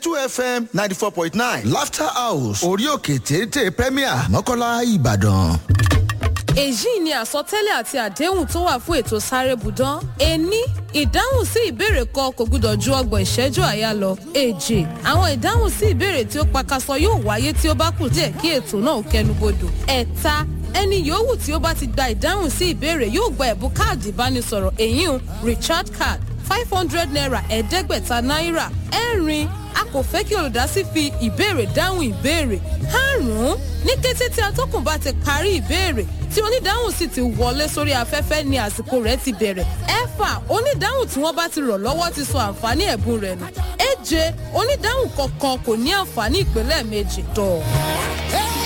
two fm ninety four point nine laughter house orí òkè téńté premier mọ́kànlá ìbàdàn. èyí ni àsọtẹ́lẹ̀ àti àdéhùn tó wà fún ètò sáré budan ení ìdáhùn sí ìbéèrè kan kò gbúdọ̀ ju ọgbọ̀n ìṣẹ́jú àyà lọ èjì àwọn ìdáhùn sí ìbéèrè tí ó pakasọ yóò wáyé tí ó bá kù díẹ̀ kí ètò náà kẹnubodò ẹ̀ta ẹni yòówù tí ó bá ti gba ìdáhùn sí ìbéèrè yóò gba ẹ̀bùn káàdì ìbánisọ̀rọ̀ èyí richard card five hundred naira ẹ̀ẹ́dẹ́gbẹ̀ta náírà ẹ̀rin a kò fẹ́ kí olùdásí fi ìbéèrè dáhùn ìbéèrè karùn-ún ní kété tí atọ́kùn bá ti parí ìbéèrè tí onídáhùn sì ti wọlé sórí afẹ́fẹ́ ni àsìkò rẹ̀ ti bẹ̀rẹ̀ ẹ̀fà onídáhùn tí wọ́n bá ti rọ̀ lọ́wọ́ ti sọ àǹfààní ẹ̀bùn rẹ̀ nù èje onídáhùn kọ̀ọ̀kan kò ní àǹfààní ìpínlẹ̀ méjì tọ̀.